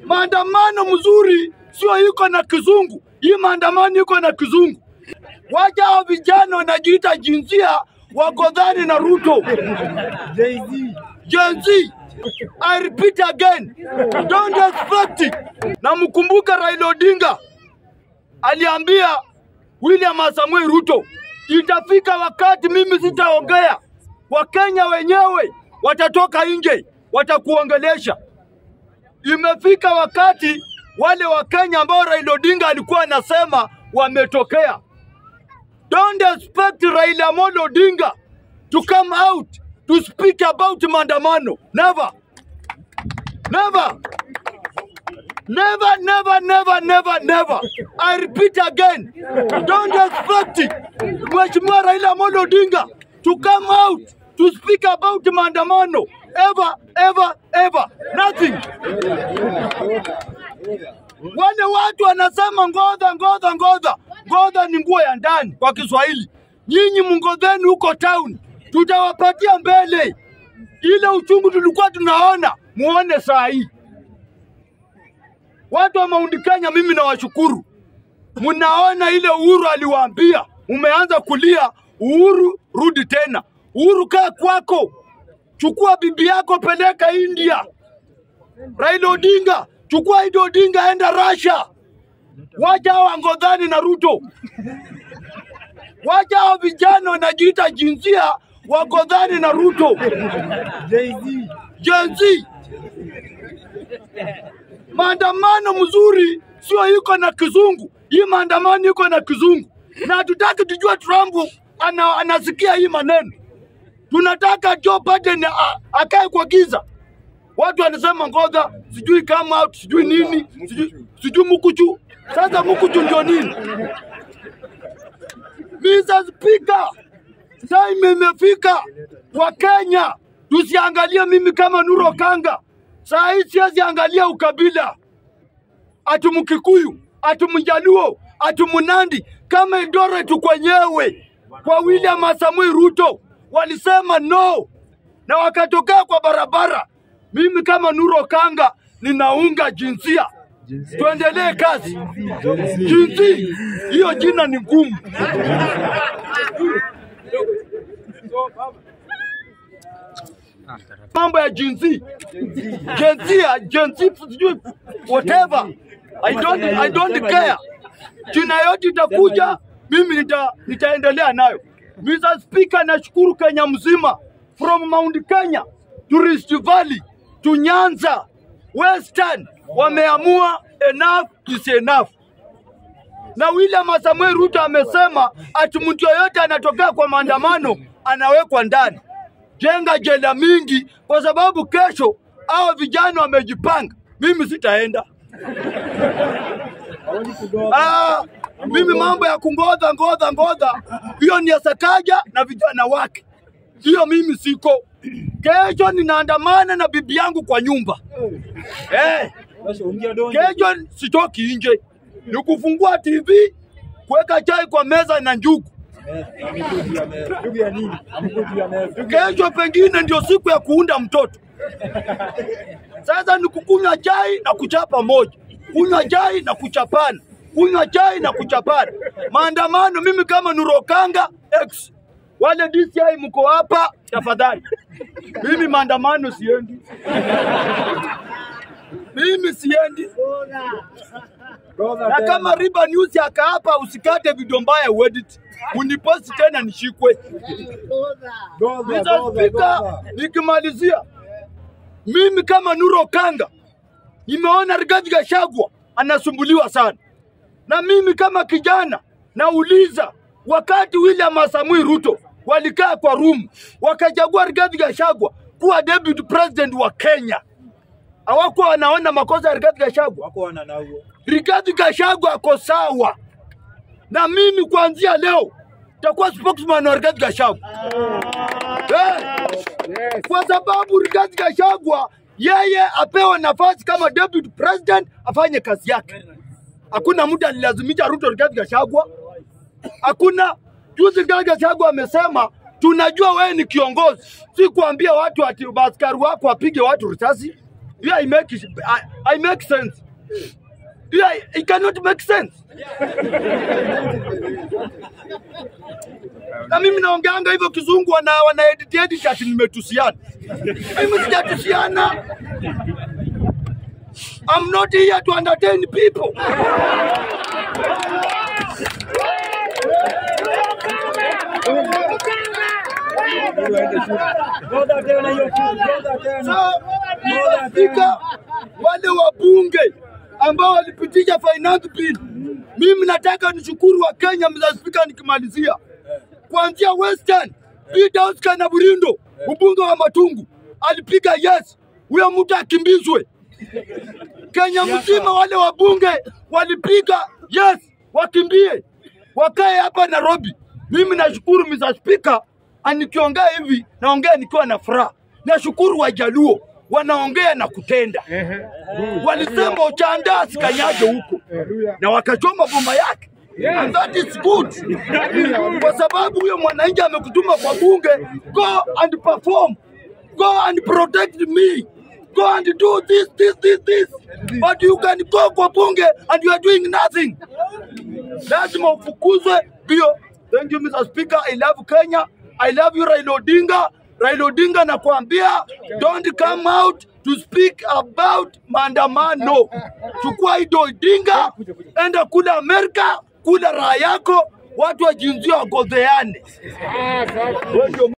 Maandamano mzuri sio iko na kizungu, hii maandamano iko na kizungu. Wacha hao vijana wanajiita jinsia wagodhani na Ruto. Gen Z, I repeat again, don't expect it. Na mkumbuka Raila Odinga aliambia William Samoei Ruto, itafika wakati mimi sitaongea, Wakenya wenyewe watatoka nje, watakuongelesha. Imefika wakati wale Wakenya ambao Raila Odinga alikuwa anasema wametokea. Don't expect Raila Amolo Odinga to come out to speak about maandamano. Never. Never. Never, never, never, never, never. I repeat again. Don't expect it. Mheshimiwa Raila Amolo Odinga to come out to speak about maandamano. Ever, ever, ever. Nothing. Wale watu wanasema ngodha, ngodha, ngodha. Ngodha ni nguo ya ndani kwa Kiswahili. Nyinyi mngodheni huko town, tutawapatia mbele. Ile uchungu tulikuwa tunaona, muone saa hii. Watu wa Mount Kenya, mimi nawashukuru, mnaona ile Uhuru aliwaambia, umeanza kulia. Uhuru, rudi tena. Uhuru, kaa kwako, chukua bibi yako, peleka India. Raila Odinga, chukua Idi Odinga, enda Russia. Wacha hao Angodhani na Ruto, wacha hao vijana wanajiita jinsia wagodhani na Ruto. Gen Z, maandamano mzuri sio iko na kizungu, hii maandamano iko na kizungu, na hatutaki tujue Trump ana, anasikia hii maneno. Tunataka Joe Biden a- akae kwa giza. Watu wanasema ngoja, sijui come out, sijui nini, sijui, sijui mukuchu. Sasa mukuchu ndio nini? Mr. Speaker, time imefika wa Kenya tusiangalie mimi kama Nuro Kanga. Saa hii siwezi angalia ukabila, ati Mkikuyu, ati Mjaluo, ati Mnandi, kama Eldoret kwenyewe kwa William Samoei Ruto walisema no na wakatokea kwa barabara. Mimi kama Nuro Kanga ninaunga jinsia, tuendelee kazi. Jinsi hiyo jina ni ngumu. Mambo ya jinsi jinsia jinsi sijui whatever I don't, I don't care. Jina yote itakuja, mimi nita, nitaendelea nayo. Mr. Speaker, nashukuru Kenya mzima from Mount Kenya to Rift Valley to Nyanza Western wameamua enough is enough na William Samoei Ruto amesema ati mtu yoyote anatokea kwa maandamano anawekwa ndani. Jenga jela mingi, kwa sababu kesho hao vijana wamejipanga. Mimi sitaenda. Ah, mimi mambo ya kungodha ngodha ngodha, hiyo ni ya Sakaja na vijana wake, hiyo mimi siko. Kesho ninaandamana na bibi yangu kwa nyumba eh. Kesho sitoki nje, ni kufungua TV, kuweka chai kwa meza na njugu. Kesho pengine ndio siku ya kuunda mtoto. Sasa ni kukunywa chai na kuchapa moja, kunywa chai na kuchapana, kunywa chai na kuchapana. Maandamano, mimi kama Nurokanga X, wale DCI mko hapa, tafadhali. Mimi maandamano siendi, mimi siendi. Na kama Riba News akaapa usikate video mbaya uedit, uniposti tena nishikwe. Mr. Speaker, nikimalizia mimi kama Nuro Kanga nimeona Rigathi Gachagua anasumbuliwa sana, na mimi kama kijana nauliza, wakati William Samoei Ruto walikaa kwa room wakachagua Rigathi Gachagua kuwa deputy president wa Kenya, hawakuwa wanaona makosa ya Rigathi Gachagua? wako wana nao Rigathi Gachagua ako sawa, na mimi kuanzia leo takuwa spokesman wa Rigathi Gachagua eh, kwa sababu Rigathi Gachagua yeye apewe nafasi kama deputy president afanye kazi yake. Hakuna mtu alilazimisha Ruto Rigathi Gachagua, hakuna. Juzi Rigathi Gachagua amesema tunajua wewe ni kiongozi, si kuambia watu ati askari wako wapige watu risasi. Yeah, I make it, I, I make sense. Yeah, it cannot make sense. Na mimi naongeanga hivyo kizungu wana wana edit edit ati nimetusiana. Mimi sijatusiana. I'm not here to entertain people. So, Mr. Speaker, wale wabunge ambao walipitisha finance bill, mimi nataka nishukuru wa Kenya, Mr. Speaker, nikimalizia kuanzia Western Peter Oscar na Burindo, mbunge wa Matungu alipiga yes, huyo mtu akimbizwe. Kenya mzima wale wabunge walipiga yes, wakimbie wakae hapa Nairobi. Mimi nashukuru Mr. Speaker, anikiongea hivi naongea nikiwa na furaha. Nashukuru Wajaluo wanaongea na kutenda. Walisema Ochanda asikanyage huko na wakachoma bomba yake. And that is good. Kwa sababu huyo mwananchi amekutuma kwa bunge, go and perform. Go and protect me. Go and do this, this, this, this. But you can go kwa bunge and you are doing nothing. Lazima ufukuzwe bio. Thank you Mr. Speaker. I love Kenya. I love you Raila Odinga. Raila Odinga nakwambia don't come out to speak about maandamano. Chukua hido Odinga, enda kula Amerika, kula raha yako, watu wa jinsia wagozeane. Wewe ndio